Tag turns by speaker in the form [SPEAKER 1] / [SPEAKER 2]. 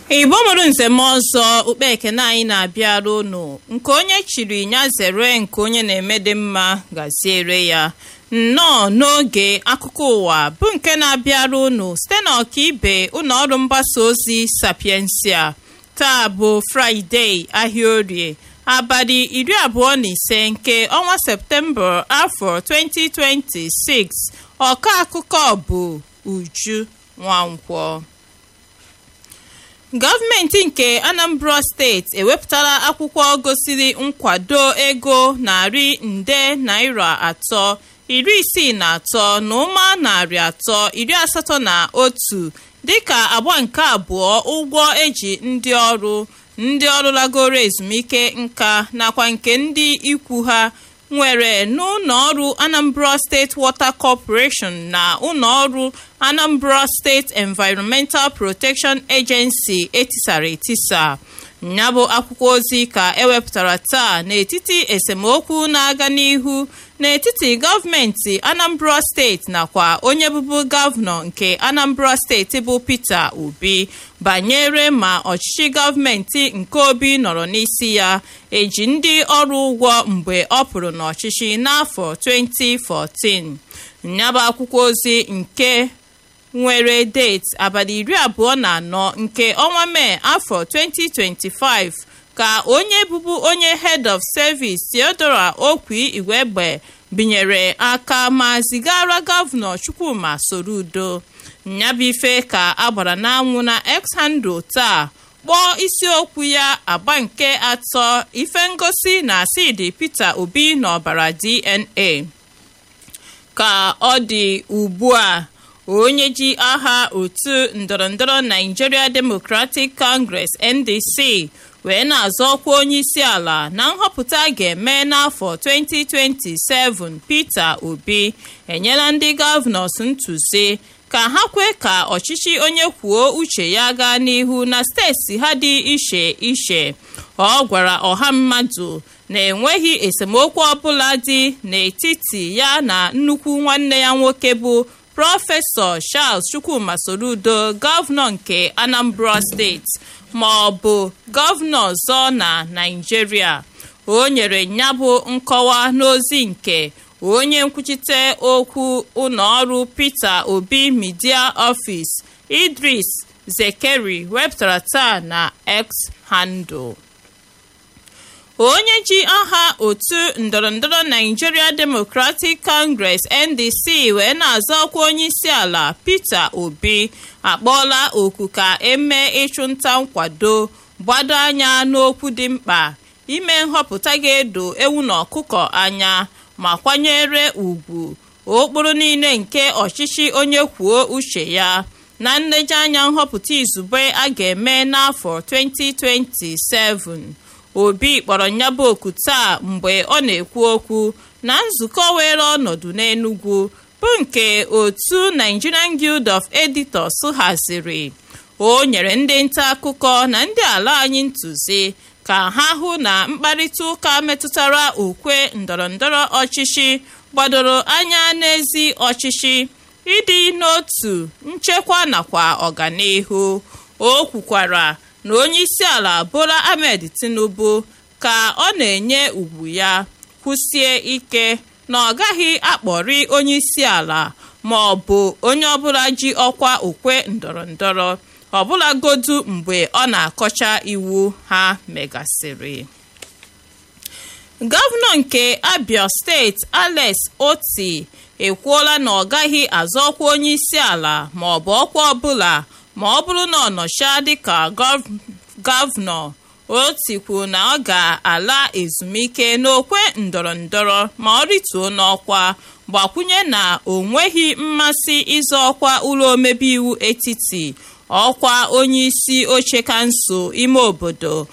[SPEAKER 1] igbo mụrụ nzem ọzọ ukpe ekene anyị na-abịara unu nke onye chiri ya zere nke onye na-eme dị mma gaziere ya nnọọ n'oge akụkọ ụwa bụ nke na-abịara unu site na ọkaibe ụlọ ọrụ mgbasa ozi sapiensia taa bụ fraịde ahịa orie abalị iri abụọ na ise nke ọnwa septemba afọ 2026 ọka akụkọ bụ uju nwankwọ gọọmenti nke anambra steeti ewepụtala akwụkwọ gosiri nkwado ego narị nde naira atọ iri isii na atọ na ụma narị atọ iri asatọ na otu dịka agba nke abụọ ụgwọ eji ndị ọrụ ndị ọrụ lagoro ezumike nka nakwa nke ndị ikwu ha nwere n'ụlọ ọrụ anambra steeti water corporation na ụlọ ọrụ anambra steeti environmental protection agency etisara etisa ya bụ akwụkwọ ozi ka ewepụtara taa n'etiti esemokwu na-aga n'ihu n'etiti gọọmenti anambra steeti nakwa onye bụbu gọvanọ nke anambra steeti bụ peter obi banyere ma ọchịchị gọọmenti nke obi nọrọ n'isi ya eji ndị ọrụ ụgwọ mgbe ọ pụrụ n'ọchịchị n'afọ 2014 nyabụ akwụkwọ ozi nke nwere deeti abalị iri abụọ na anọ nke ọnwa mee afọ 2025 ka onye bụbu onye head of service theodora okwi igwegbe binyere aka ma zigara gọvanọ chukwuma sorudo nyabife ka agbara n'anwụ na x handle taa kpọọ isiokwu ya agba nke atọ ife ngosi na asidi peter obi n'ọbara dna ka ọ dị ugbu a onye ji aha otu ndọrọndọrọ nigeria democratic congress ndc wee na-azọ ọkwa onye isi ala na nhọpụta ga-eme n'afọ 2027 peter obi enyela ndị gọvanọs ntụzi ka ha kwe ka ọchịchị onye kwuo uche ya gaa n'ihu na steeti ha dị iche iche ọ gwara ọha mmadụ na enweghị esemokwu ọbụla dị n'etiti ya na nnukwu nwanne ya nwoke bụ prọfesọ charles chukwuma sorudo gọvanọ nke anambra steeti ma ọ bụ gọvanọ ọzọ na naijiria o nyere nyabụ nkọwa n'ozi nke onye nkwuchite okwu ụlọọrụ peter obi media office idris zekeri wepụtara taa na x handle onye ji aha otu ndọrọndọrọ nigeria democratic congress ndc wee na-azọ ọkwa onye isi ala peter obi akpọọla oku ka emee ịchụnta nkwado gbado anya n'okwu dị mkpa ime nhọpụta ga-edo ewu na ọkụkọ anya ma kwanyere ugwu okpuru niile nke ọchịchị onye kwuo uche ya na nlejeanya nhọpụta izugbe a ga-eme n'afọ 2027 obi kpọrọ nyaba oku taa mgbe ọ na-ekwu okwu na nzukọ were ọnọdụ n'enugwu bụ nke otu nigerian guild of editors haziri o nyere ndị nta akụkọ na ndị ala anyị ntụzi ka ha hụ na mkparịta ụka metụtara ukwe ndọrọndọrọ ọchịchị gbadoro anya n'ezi ọchịchị ịdị n'otu nchekwa nakwa ọganihu o kwukwara na onye isi ala bola ahmed tinubu ka ọ na-enye ugwu ya kwụsie ike na ọ gaghị akpọri onye isi ala ma ọ bụ onye ọbụla ji ọkwa okwe ndọrọndọrọ ọbụlagodu mgbe ọ na-akọcha iwu ha megasịrị gọvanọ nke abia steeti alex oti ekwuola na ọ gaghị azọ ọkwa onye isi ala ma ọ bụ ọkwa ọbụla ma ọ bụrụ na ọ nọcha dịka gọvanọ o tikwu na ọ ga-ala ezumike n'okwe ndọrọndọrọ ma ọ rituo n'ọkwa gbakwunye na o nweghị mmasị ịzọ ọkwa ụlọ omebe iwu etiti ọkwa onye isi oche kansụl ime obodo